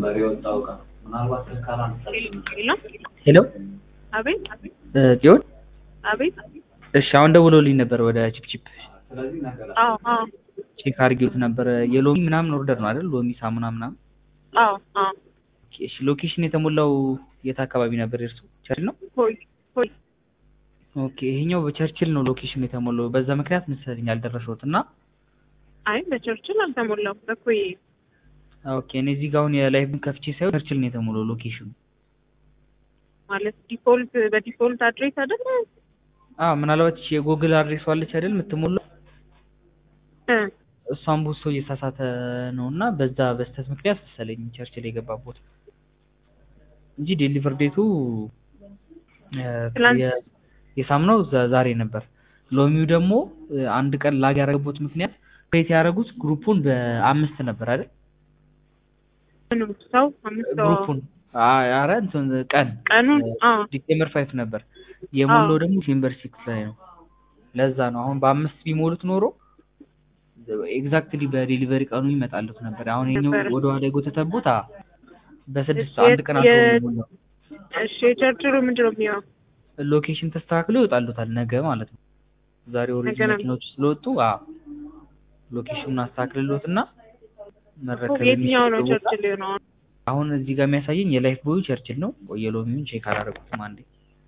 ነበር የወጣው እቃ ምናልባት ስልክ አላነሳችም። ሄሎ አቤት እ ጽዮን አቤት እሺ አሁን ደውሎልኝ ነበር ወደ ቺፕቺፕ ስለዚህ ነገር አዎ አዎ ቼክ አድርጌዎት ነበር የሎሚ ምናምን ኦርደር ነው አይደል ሎሚ ሳሙና ምናምን አዎ አዎ እሺ ሎኬሽን የተሞላው የት አካባቢ ነበር የእርሱ ቸርችል ነው ሆይ ሆይ ኦኬ ይሄኛው በቸርችል ነው ሎኬሽን የተሞላው በዛ ምክንያት መሰለኝ ያልደረሰውት እና አይ በቸርችል አልተሞላም በኮይ ኦኬ እኔ እዚህ ጋር አሁን የላይቭን ከፍቼ ሳይሆን ቸርችል ነው የተሞላው ሎኬሽኑ ማለት ዲፎልት በዲፎልት አድሬስ አይደለ አዎ ምናልባት እቺ የጎግል አድሬሷ አለች አይደል የምትሞላው እ እሷን ብዙ ሰው እየሳሳተ ነው እና በዛ በስተት ምክንያት መሰለኝ ቸርችል የገባቦት እንጂ ዴሊቨር ዴቱ እ ትላንት- የ- የሳምናው ዛ- ዛሬ ነበር። ሎሚው ደግሞ እ አንድ ቀን ላግ ያደረገበት ምክንያት ክሬት ያደረጉት ግሩፑን በአምስት ነበር አይደል? ምንም ሰው አምስት ሰው ግሩፑን አ- ኧረ እንትን ቀን ቀኑን አዎ ዲሴምበር ፋይፍ ነበር የሞላው አዎ። ደግሞ ዲሴምበር ሲክስ ላይ ነው። ለዛ ነው አሁን በአምስት ቢሞሉት ኖሮ ኤግዛክትሊ በዴሊቨሪ ቀኑ ይመጣሉት ነበር። አሁን ይሄኛው ነበረ። ወደ ኋላ የጎተተቦት አ በስድስት እሺ፣ አንድ ቀን የ- አልፎ ነው የሞላው። እሺ የቸርችሉ ምንድን ነው የሚሆነው ሎኬሽን ተስተካክሎ ይወጣሉታል ነገ ማለት ነው። ዛሬ ኦልሬዲ ነገ ነው። መኪናዎች ስለወጡ አ ሎኬሽኑን አስተካክልሎትና መረከብ የትኛው ነው የሚችለው ቦታ- ቸርችል የሆነው አሁን እዚህ ጋር የሚያሳየኝ የላይፍ ቦዩ ቸርችል ነው። የሎሚውን ቼክ አላደረኩትም አንዴ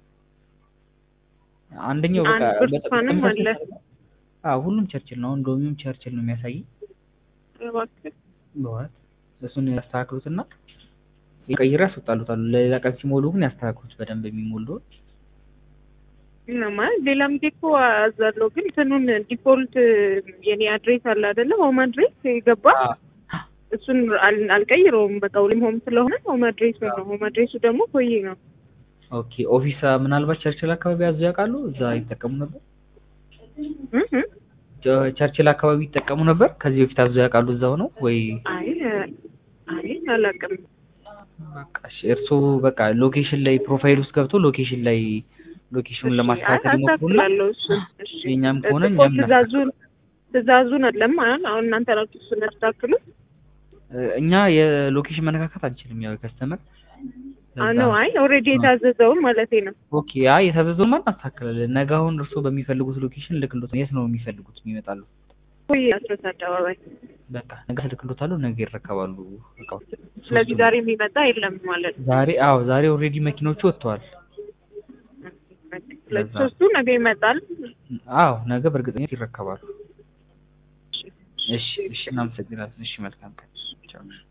አንደኛው በቃ አንድ ብርቱካንም በጣም አለ። አዎ ሁሉም ቸርችል ነው። አሁን ሎሚውም ቸርችል ነው የሚያሳየኝ። እባክህ በኋላ እሱን ያስተካክሉትና የቀይራ ያስወጣሉታል። ለሌላ ቀን ሲሞሉ ግን ያስተካክሉት በደንብ የሚሞሉ ምንም አይደል። ሌላም ጊዜ እኮ አዛለሁ ግን እንትኑን ዲፎልት የኔ አድሬስ አለ አይደለ ሆም አድሬስ የገባ እሱን አል- አልቀይረውም። በቃ ሁሌም ሆም ስለሆነ ሆም አድሬስ ነው። ሆም አድሬሱ ደግሞ ኮዬ ነው። ኦኬ ኦፊስ ምናልባት ቸርችል አካባቢ ያዙ ያውቃሉ? እዛ ይጠቀሙ ነበር። እ እ ቸ- ቸርችል አካባቢ ይጠቀሙ ነበር። ከዚህ በፊት አዙ ያውቃሉ? እዛ ሆነው ወይ አይ አይ አላውቅም። በቃ እሺ፣ እርስዎ በቃ ሎኬሽን ላይ ፕሮፋይል ውስጥ ገብቶ ሎኬሽን ላይ ሎኬሽኑን ለማስተካከል ይሞክሩና አስተካክላለሁ። እሱን እሺ የእኛም ከሆነ እኮ እኛም ትእዛዙን ትእዛዙን አለም አሁን አሁን እናንተ ናችሁ እሱን ያስተካክሉት። እኛ የሎኬሽን መነካከት አንችልም። ያው ከስተመር ነው አይ ኦልሬዲ የታዘዘውን ማለቴ ነው። ኦኬ አይ የታዘዘውን ማን እናስተካክላለን። ነገ አሁን እርስዎ በሚፈልጉት ሎኬሽን ልክሎት የት ነው የሚፈልጉት የሚመጣሉ? ኮዬ አስረት አደባባይ። በቃ ነገ ልክሎታሉ። ነገ ይረከባሉ እቃዎች። ስለዚህ ዛሬ የሚመጣ የለም ማለት ነው። ዛሬ አዎ ዛሬ ኦልሬዲ መኪኖቹ ወጥተዋል። ስለዚህ ሶስቱ ነገ ይመጣል። አዎ ነገ በእርግጠኝነት ይረከባሉ። እሺ እሺ እናመሰግናለን። እሺ መልካም ቀን። ቻው